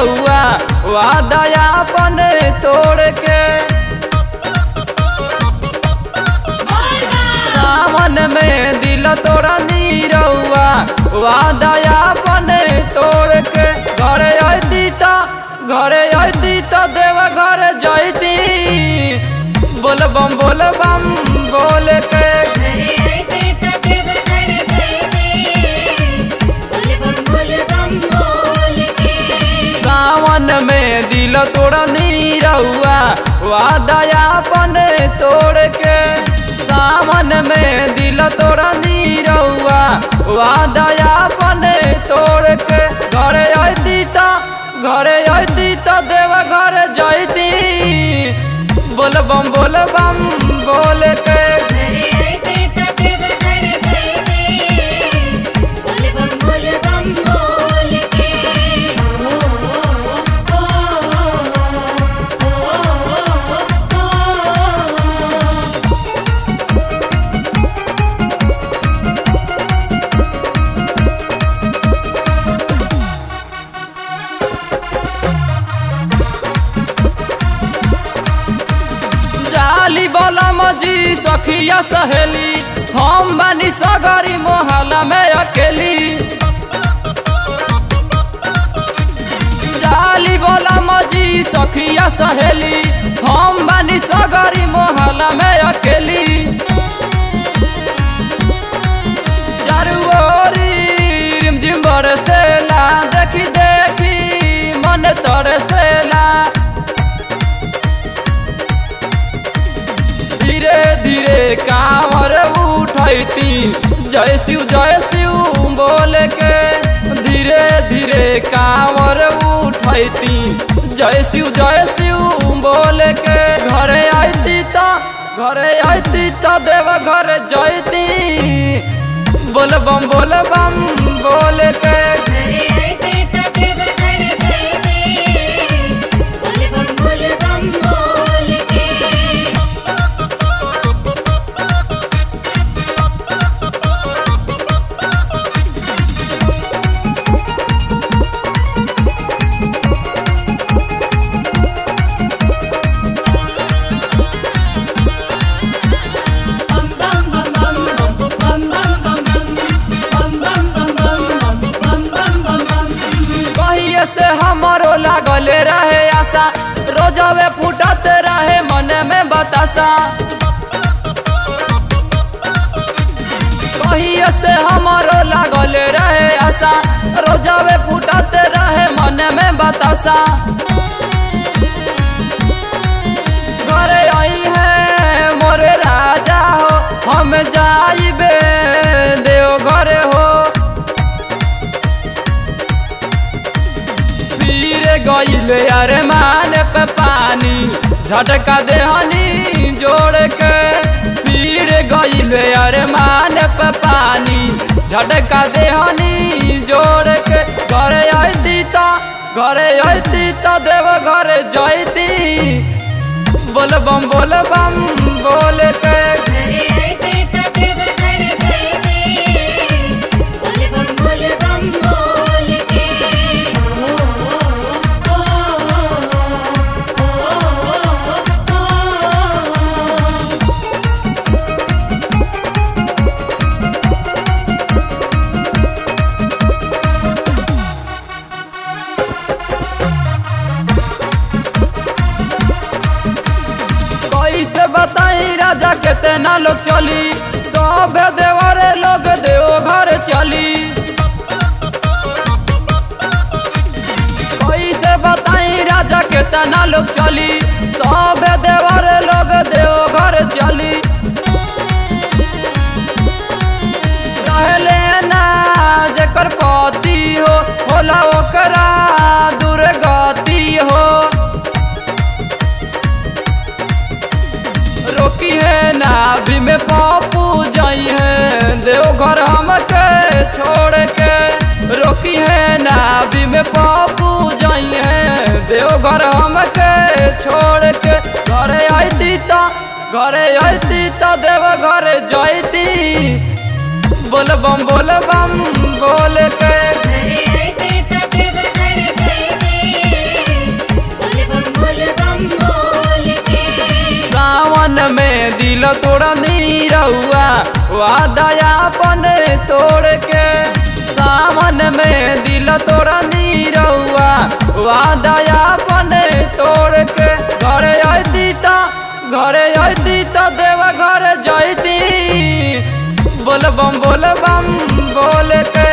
रउआ वादया अपन तोड़ के सावन में दिल तोड़ा नीरउआ वादया अपन तोड़ के घरे अती त घरे अती त देव घर जैती बोल बम बोल बम बोल के सावन में दिल तोड़ा नीरउआ वादया अपन तोड़ के सावन में दिल तोड़ा नीरउआ वादया अपन तोड़ के घरे अती त घरे अती त देव घर जैती बोल बम बोल बम बोल के जाली बोला मजी सखिया सहेली हम बानी सगरी मोहल्ला में अकेली जाली बोला मजी सखिया सहेली हम बानी सगरी मोहल्ला में अकेली चारू ओरी रिमझिम बरसेला देखी देखी मन तरसेला धीरे धीरे कांवर उठैती जय शिव जय शिव बोल के धीरे धीरे कांवर उठैती जय शिव जय शिव बोल के घरे आती त घरे आती त देव घर जैती बोल बम बोल बम बोल के कहिए से हमारो लागल रहे आशा रोजवे फूटत रहे मन में बतासा कहिए से हमारो लागल रहे आशा रोजवे फूटत रहे मन में बतासा घरे आई है मोरे राजा हो हम जाइबे देव घरे हो पीरे गईले अरे मान पे पानी झटका देहनी जोड़ के पीरे गईले अरे मान पे पानी झटका देहनी जोड़ के घरे अती त घरे अती त देव घरे जैती बोल बम बोल बम बोल के कैसे बताई राजा कितना लोग चली सब देवरे लोग देव घर चली कैसे बताई राजा कितना लोग चली सब देवरे लोग देव घर चली रहले ना जेकर पति हो होला ओकरा दुर्गति हो रोकी है नाभि में पापू जाई है देवघर हमके छोड़ के रोकी है नाभि में पापू जाई है देवघर हमके छोड़ के घरे आती त घरे आती त देव घरे जाती बोल बम बोल बम बोल के हरे हरे तटे बहर जयते तोड़ा नीरहुआ वादया बने तोड़ के सावन में दिल तोड़ा नीरहुआ वादया बने तोड़ के घरे अती त घरे अती त देवा घर जैती बोल बम बोल बम बोल के